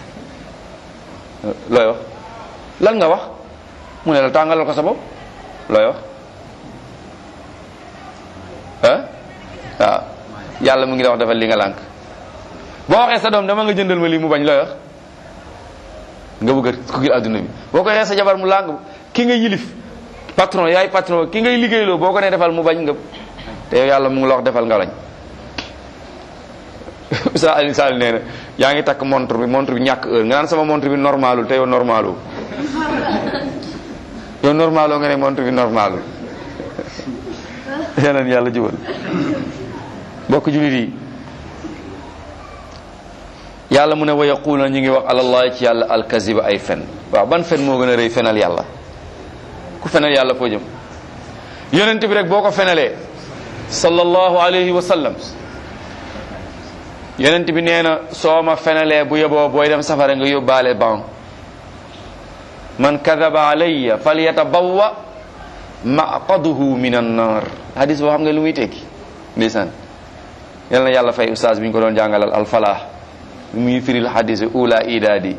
looy wax lan nga wax mu ne la tàngalal ko sa bopp looy wax ah waaw yàlla mu ngi la wax defal li nga lànk boo waxee sa doom dama nga jëndal ma lii mu bañ looy wax nga bëgg a ku gil adduna bi boo ko waxee sa jabar mu làng ki nga yilif patron yaay patron ki ngay liggéeyloo boo ko nee defal mu bañ nga te yow yàlla mu ngi la wax defal nga lañ sa Alioune Sall nee na yaa ngi takk montre bi montre bi ñàkk heure nga naan sama montre bi normalul te yow normalu yow normaloo nga ne montre bi normalul yeneen yàlla jubal mbokk julit yi yàlla mu ne wa yaquluna ñu ngi wax alallahi ci yàlla alkaziba ay fen waaw ban fen moo gën a rëy fenal yàlla ku fenal yàlla foo jëm yonent bi rek boo ko fenalee sallallahu alayhi wa sallam yonent bi nee na soo ma fenalee bu yeboo booy dem safara nga yóbbaale ban man kadaba alayya falyatabawwa maqaduhu min annar hadis boo xam nga lu muy tekki ndeysaan yal na yàlla fay ustaas bi ñu ko doon jàngalal alfalah muy firil hadis ula idaadi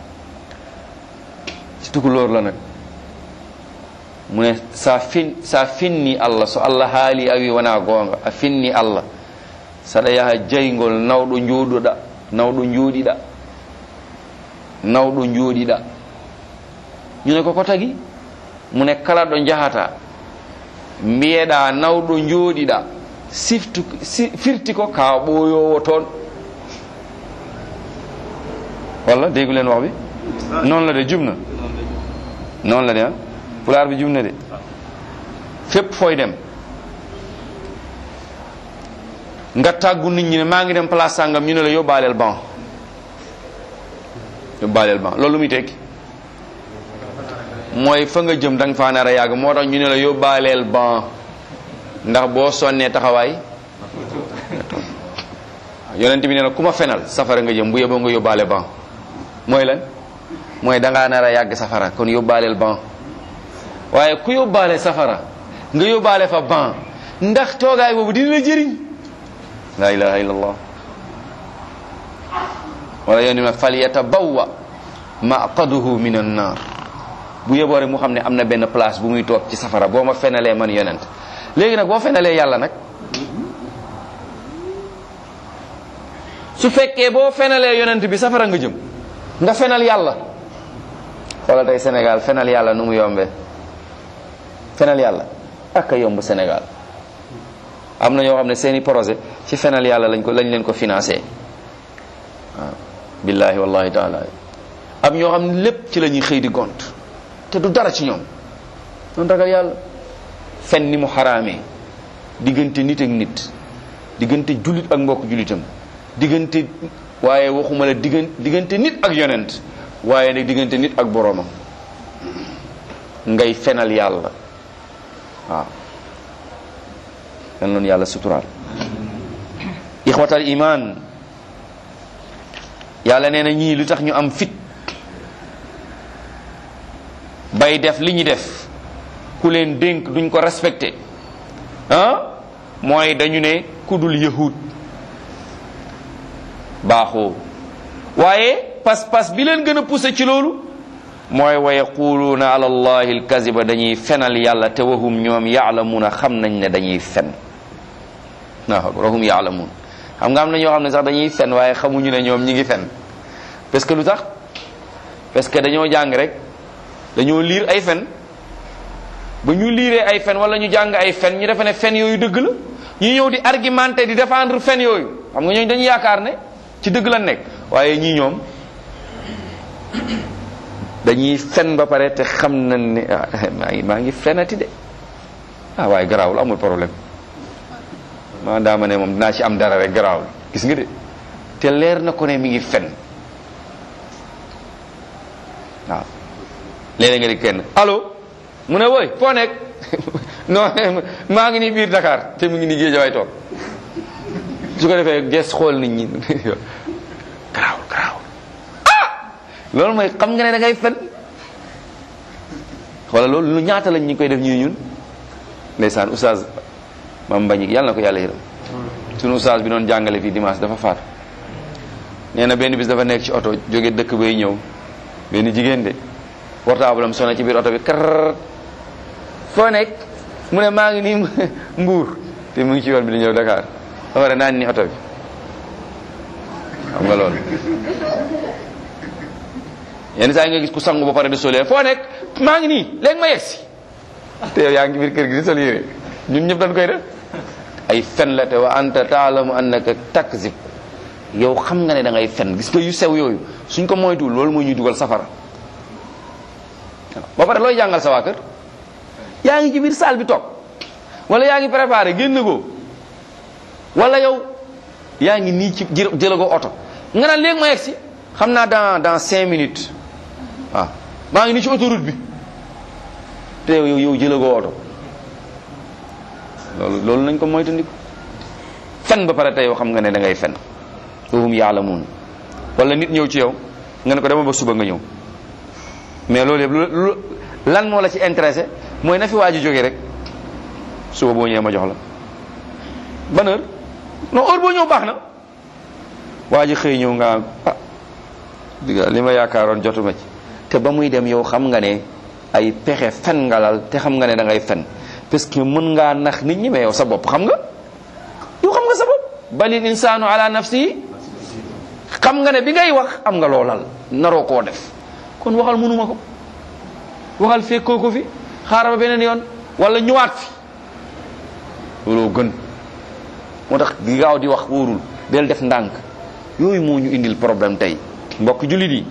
ci tukulóor la nag mu ne sa fin sa finni allah so allah haali awi wona goonga a finni allah saɗa yaha jaygol nawɗo jooɗoɗa nawɗo jooɗiɗa nawɗo jooɗiɗa ñu ne ko ko tagi mu ne kala ɗo jahata mbiyeɗa nawɗo jooɗiɗa siftu si, firti ko ka ɓooyowo toon walla déggu leen wax bi noonu la de jub na noonu la de ah pulaar bi jub na de fépp fooy dem nga tàggu nit ñi ne maa ngi dem place sàngam ñu ne la yóbbaaleel ban yóbbaaleel ban loolu muy tekki mooy fa nga jëm da nga faa nar a yàgg moo tax ñu ne la yóbbaaleel ban ndax boo sonnee taxawaay yonent bi nee na ku ma fenal safara nga jëm bu yeboo nga yóbbaale ban mooy lan mooy da ngaa nar a yàgg safara kon yóbbaaleel ban waaye ku yóbbaale safara nga yóbbaale fa ban ndax toogaay boobu dina la jëriñ la ilaha illallah wala yoon ma fal yatabawwa maqaduhu min annar bu yeboo rek mu xam ne am na benn place bu muy toog ci safara boo ma fenalee man yonent léegi nag boo fenalee yàlla nag su fekkee boo fenalee yonent bi safara nga jëm nga fenal yàlla xoolal tey Sénégal fenal yàlla nu mu yombee fenal yàlla ak a yomb Sénégal am na ñoo xam ne seeni projet ci fenal yàlla lañ ko lañ leen ko financé waaw billahi wallahi taala am ñoo xam ne lépp ci la ñuy xëy di gont te du dara ci ñoom doon ragal yàlla fen ni mu xaraamee diggante nit ak nit diggante jullit ak mbokk jullitam diggante waaye waxuma la diggante diggante nit ak yonent waaye nag diggante nit ak boroomam ngay fenal yàlla waaw yan loonu yàlla suturaal ixwatal iman yàlla nee na ñii lu tax ñu am fit bay def li ñu def ku leen dénk duñ ko respecté ah mooy dañu ne ku dul yahud baaxoo waaye pas-pas bi leen gën a poussé ci loolu mooy wa yaquluuna ala allahi alkaziba dañuy fenal yàlla te wahum ñoom yaalamuuna xam nañ ne dañuy fen waaw wahum yaalamuun xam nga am na ñoo xam ne sax dañuy fen waaye xamuñu ne ñoom ñi ngi fen parce que lu tax parce que dañoo jàng rek dañoo liir ay fen ba ñu liiree ay fen wala ñu jàng ay fen ñu defe ne fen yooyu dëgg la ñu ñëw di argumenter di défendre fen yooyu xam nga ñooñu dañu yaakaar ne ci dëgg la nekk waaye ñii ñoom dañuy fen ba pare te xam nañ ne ah maa ngi maa ngi fenati de ah waaye garaawul amul problème maa daama ne moom dinaa ci am dara rek garaawul gis nga de te leer na ko ne mi ngi fen waaw léeg-léeg nga di kenn allo mu ne woy foo nekk non maa ngi nii biir Dakar te mu ngi nii Géejawaay toog su ko defee ges xool nit ñi garaawul garaawul ah loolu mooy xam nga ne da ngay fen wala loolu lu ñaata lañ ñu koy def ñuy ñun ndeysaan oustaz mam mbañik yàlla na ko yàlla yërëm sunu oustaz bi doon jàngale fii dimanche dafa faat nee na benn bis dafa nekk ci oto jóge dëkk bay ñëw benn jigéen de portable am sonné ci biir oto bi kar foo nekk mu ne maa ngi nii mbuur te mu ngi ci yoon bi di ñëw Dakar ba pare naan ni oto bi xam nga loolu yenn saa yi nga gis ku sangu ba pare di solee foo nekk maa ngi nii léegi ma yegsi te yow yaa ngi biir kër gi di sol yére ñun ñëpp dañ koy def ay fen la te wa anta taalamu annaka takzib yow xam nga ne da ngay fen gis nga yu sew yooyu suñ ko moytuwul loolu mooy ñuy dugal safara ba pare looy jàngal sa waa kër yaa ngi ci biir salle bi toog wala yaa ngi préparé génn ko wala yow yaa ngi nii ci jëlagoo oto nga naan léegi ma yegg si xam naa dans dans cinq minutes waaw maa ngi nii ci autoroute bi te yow yow jëlagoo oto loolu loolu nañ ko moytandiku fen ba pare te yow xam nga ne da ngay fen wahum yaalamuun wala nit ñëw ci yow nga ne ko dama ba suba nga ñëw mais loolu yëpp lu lan moo la ci intéressé mooy na fi waa ji jógee rek suba boo ñëwee ma jox la ban heure non heure boo ñëw baax na waa ji xëy ñëw nga ah diga li ma yaakaaroon jotuma ci te ba muy dem yow xam nga ne ay pexe fen ngalal te xam nga ne da ngay fen parce que mën ngaa nax nit ñi mais yow sa bopp xam nga yow xam nga sa bopp balil insaanu ala nafsihi xam nga ne bi ngay wax am nga loolal naroo koo def kon waxal mënuma ko waxal fekkoo ko fi xaaral ba beneen yoon wala ñëwaat fi looloo gën moo tax gi gaaw di wax wóorul del def ndànk yooyu moo ñu indil problème tey mbokk jullit yi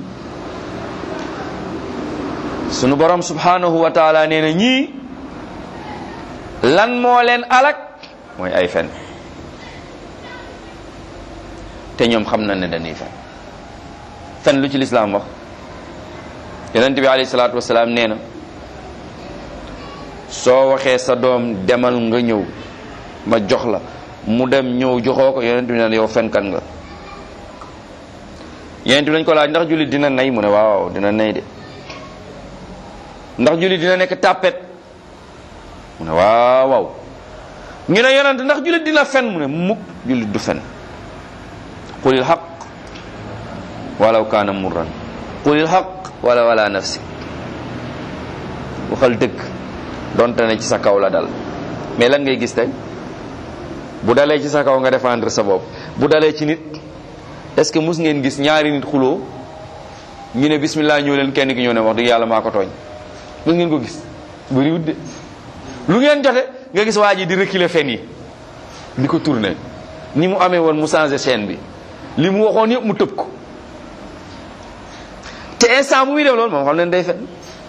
sunu borom subhanahu wa taala nee na ñii lan moo leen alak mooy ay fen te ñoom xam na ne dañuy fen fen lu ci lislaam wax yonent bi alayhi salaatu wasalaam nee na soo waxee sa doom demal nga ñëw ma jox la mu dem ñëw joxoo ko yonent bi ne yow fenkan nga yonent bi lañ ko laaj ndax jullit dina nay mu ne waaw dina nay de ndax jullit dina nekk tàppet mu ne waaw waaw ñu ne yonent ndax jullit dina fen mu ne mukk jullit du fen qulil xaq walaw kaana murran qulil xaq wala wala nafsi waxal dëgg donte ne ci sa kaw la dal mais lan ngay gis tey bu dalee ci sa kaw nga défendre sa bopp bu dalee ci nit est ce que mus ngeen gis ñaari nit xuloo ñu ne bismillah ñëw leen kenn ki ñëw ne wax dëgg yàlla maa ko tooñ mus ngeen ko gis bëriwut de lu ngeen jote nga gis waa ji di reculer fen yi di ko tourner ni mu amee woon mu changé chaîne bi li mu waxoon yëpp mu tëb ko te instant bu muy def loolu moom xam leen day fen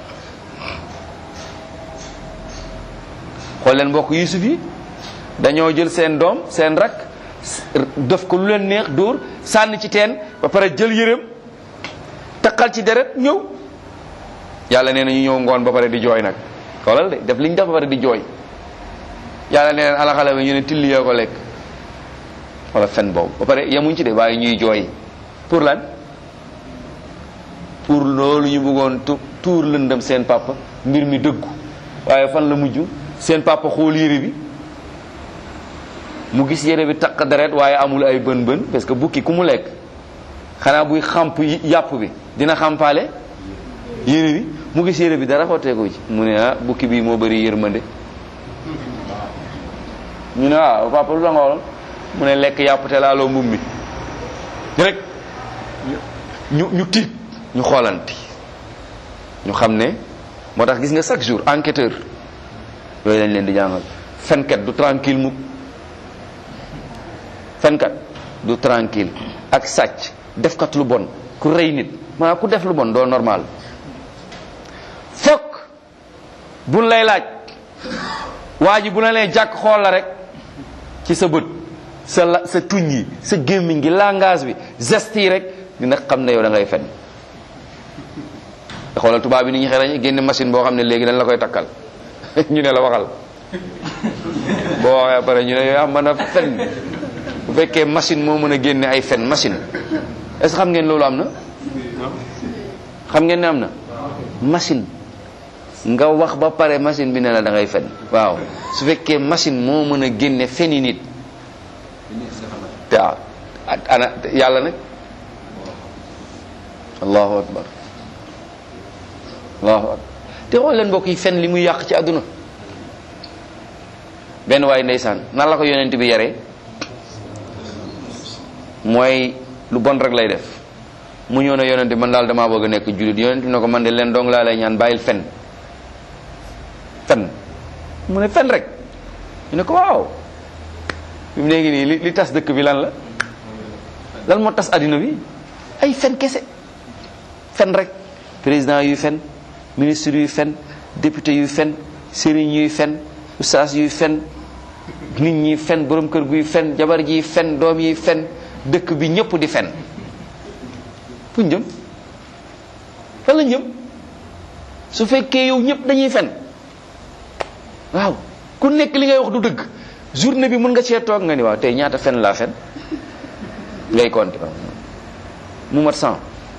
xool leen mbokk Yuusuf yi dañoo jël seen doom seen rak def ko lu leen neex dóor sànni ci teen ba pare jël yërëm taqal ci deret ñëw yàlla nee na ñu ñëw ngoon ba pare di jooy nag xoolal de def liñ def ba pare di jooy yàlla nee leen alaxale bi ñu ne tilli yoo ko lekk wala fen boobu ba pare yemuñ ci de waaye ñuy jooy pour lan pour loolu ñu bëggoon tu tuur lëndëm seen papa mbir mi dëggu waaye fan la mujj seen papa xool yére bi mu gis yére bi taq deret waaye amul ay bën bën parce que bukki ku mu lekk xanaa buy xamp yàpp bi dina xampaale yére bi mu gis yére bi dara xotteeku ci mu ne ah bukki bii moo bëri yërmande ñu ne ah papa lu la nga waxoon mu ne lekk yàpp te laaloo mbubb mi rek ñu ñu tiit ñu xoolanti ñu xam ne moo tax gis nga chaque jour enquêteur yooyu lañ leen di jàngal fenkat du tranquille mukk fenkat du tranquille ak sàcc defkat lu bon ku rëy nit maanaam ku def lu bon doo normal fokk buñ lay laaj waa ji bu la nee jàkk xool la rek ci sa bët sa la sa tuñ yi sa gémmiñ gi langage bi geste yi rek dina xam ne yow da ngay fen xoolal tubaab bi ni ñu xerañ génne machine boo xam ne léegi dañ la koy takkal ñu ne la waxal boo waxee pare ñu ne yow mën a fen bu fekkee machine moo mën a génne ay fen machine est ce xam ngeen loolu am na xam ngeen ne am na machine nga wax ba pare machine bi ne la da ngay fen waaw su fekkee machine moo mën a génne feni nit te ana yàlla nag allahu akbar allahu akbar te xool leen mbokk yi fen li muy yàq ci àdduna benn waaye ndeysaan nan la ko yonent bi yaree mooy lu bon rek lay def mu ñëw ne yonent bi man daal damaa bëgg a nekk jullit yonent bi ne ko man de leen dong laa lay ñaan bàyyil fen fen mu ne fen rek ñu ne ko waaw fi mu nekk nii li li tas dëkk bi lan la lan moo tas addina bi ay fen kese fen rek président yuy fen ministre yuy fen député yuy fen sëriñ yuy fen ustaas yuy fen nit ñi fen borom kër guy fen jabar ji fen doom yi fen dëkk bi ñëpp di fen fuñ jëm fan lañ jëm su fekkee yow ñëpp dañuy fen waaw ku nekk li ngay wax du dëgg journée bi mën nga cee toog nga ni waaw tey ñaata fen laa fen ngay compter mu mat cent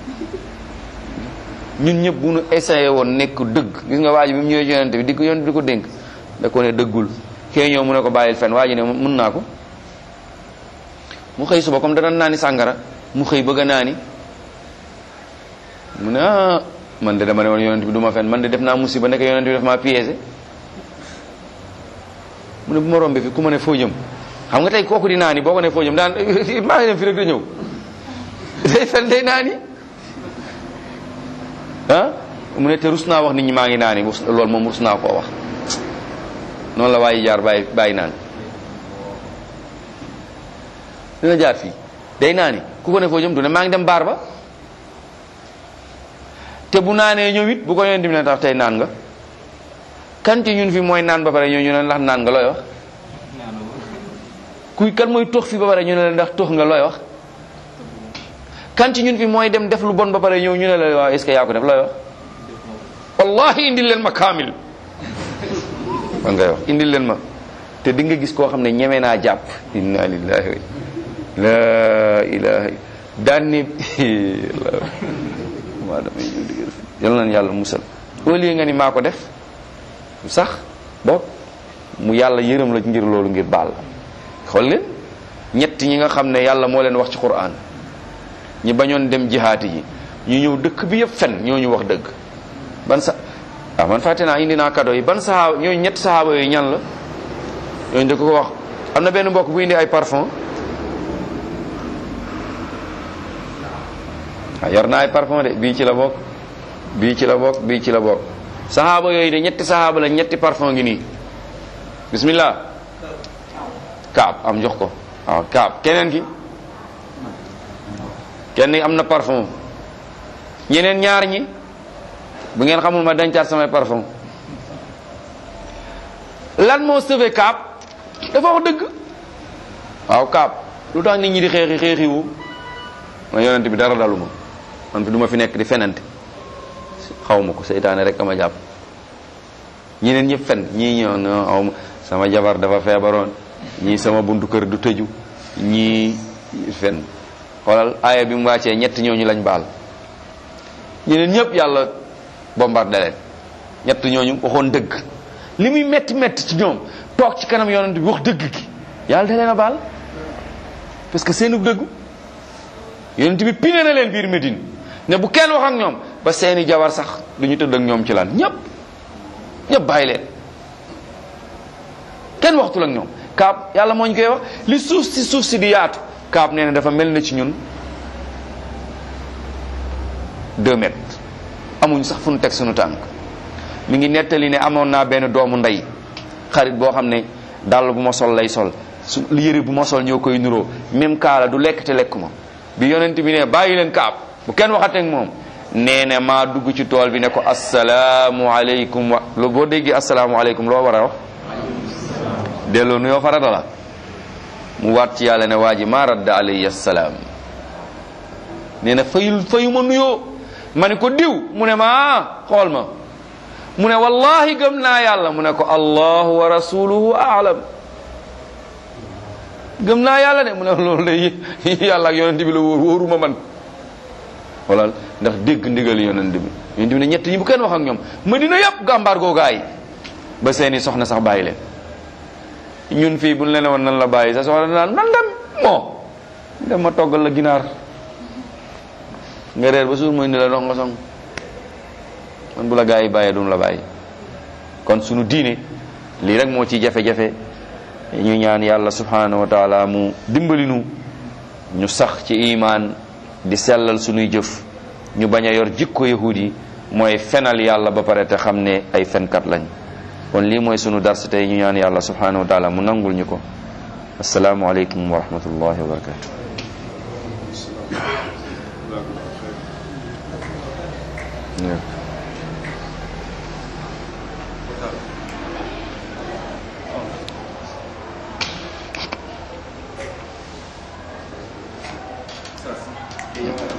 ñun ñëpp bu nu essayé woon nekk dëgg gis nga waa ji bi mu ñëwee yonente bi di ko yonente bi di ko dénk da ko ne dëggul kee ñëw mu ne ko bàyyil fen waa ji ne mën naa ko mu xëy suba comme dana naani sàngara mu xëy bëgg a naani mu ne ah man de dama ne woon yonente bi du ma fen man de def naa musiba nekk yonente bi daf maa piégé mu ne bu ma rombe fi ku ma ne foo jëm xam nga tey kooku di naani boo ko ne foo jëm daan maa ngi dem fi rek da ñëw day fen day naani ah mu ne te rus naa wax nit ñi maa ngi naani loolu moom rus naa koo wax noonu la waaye jaar bàyyi bàyyi naan dina jaar fii day naani ku ko ne foo jëm du ne maa ngi dem baar ba te bu naanee ñëw it bu ko yonent bi ne tax tey naan nga kan ci ñun fi mooy naan ba pare ñoo ñu ne ndax naan nga looy wax kuy kan mooy tox fi ba pare ñu ne la ndax tox nga looy wax kan ci ñun fi mooy dem def lu bon ba pare ñëw ñu ne la waaw est ce que yaa ko def looy wax wallahi indil leen ma kaamil man ngay wax indil leen ma te di nga gis koo xam ne ñeme naa jàpp inna lillahi wa la ilaha daan ne maa damay ñëw digal yal nañ yàlla musal au lieu nga ni maa ko def sax boog mu yàlla yërëm la ngir loolu ngir baal la xool leen ñett ñi nga xam ne yàlla moo leen wax ci Qur'an ñi bañoon dem jihaati ji ñu ñëw dëkk bi yëpp fen ñoo ñu wax dëgg ban sa ah man fàtte naa indi naa cadeau yi ban sahaaba ñooñu ñett sahaaba yooyu ñan la yonent ko ko wax am na benn mbokk bu indi ay parfum waaw yor naa ay parfum de bii ci la bokk bii ci la bokk bii ci la bokk saxaaba yooyu de ñetti saxaaba la ñetti parfum ngi nii bismillah kaab am jox ko waaw kaab keneen ki kenn am na parfum ñeneen ñaar ñi bu ngeen xamul ma dencaat samay parfum lan moo sauvé kaab dafa wax dëgg waaw kaab lu tax nit ñi di xeexi xeexiwu ma yonent bi dara dalu ma man fi du ma fi nekk di fenante xaw ma ko seytaane rek ama jàpp ñeneen ñëpp fen ñii ñëw no aw ma sama jabar dafa feebaroon ñii sama buntu kër du tëju ñii fen xoolal aaya bi mu wàccee ñett ñooñu lañ baal ñeneen ñëpp yàlla bombardé leen ñett ñooñu waxoon dëgg li muy metti metti ci ñoom toog ci kanam yonent bi wax dëgg gi yàlla da leen a baal parce que seenu dëggu yonent bi pine na leen biir Médine ne bu kenn wax ak ñoom ba seeni jabar sax du ñu tëdd ak ñoom ci lan ñëpp ñëpp bàyyi leen kenn waxtul ak ñoom kaab yàlla moo ñu koy wax li suuf si suuf si di yaatu kaab nee na dafa mel na ci ñun deux mètres amuñ sax fu nu teg suñu tànk mi ngi nettali ne amoon naa benn doomu ndey xarit boo xam ne dàll bu ma sol lay sol su yëre bu ma sol ñoo koy nuroo même kaala du lekk te lekk ma bi yonent bi ne bàyyi leen kaab bu kenn waxateeg moom nee na maa dugg ci tool bi ne ko asalaamu aleykum wa lu boo déggee asalaamu aleykum loo war a wax delloo nuyoo farata la mu waat ci yàlla ne waa ji maa radda alayhi salaam nee na fayul fayu ma nuyoo ma ne ko diw mu ne ma xool ma mu ne wallahi gëm naa yàlla mu ne ko allahu wa rasuluhu aalam gëm naa yàlla de mu ne loolu de yàlla ak yonent bi la wóor wóoruma man wala ndax dégg ndigal yonent bi yonent bi ne ñett ñi bu kenn wax ak ñoom madina yëpp gàmbaar googaay ba seeni soxna sax bàyyi leen ñun fii buñ leen woon nan la bàyyi sa soxna naan nan dem moo dem ma toggal la ginaar nga reer ba suur mooy ni la dox nga song man bu la gaa yi bàyyee duñ la bàyyi kon sunu diine lii rek moo ci jafe-jafe ñu ñaan yàlla subhanahu wa taala mu dimbali nu ñu sax ci imaan di sellal sunuy jëf ñu bañ a yor jikko yahud yi mooy fenal yàlla ba pare te xam ne ay fenkat lañ kon lii mooy sunu dars tey ñu ñaan yàlla subhanahu wa taala mu nangul ñu ko asalaamu aleykum wa rahmatullahi wa barakatu Yeah. Yes.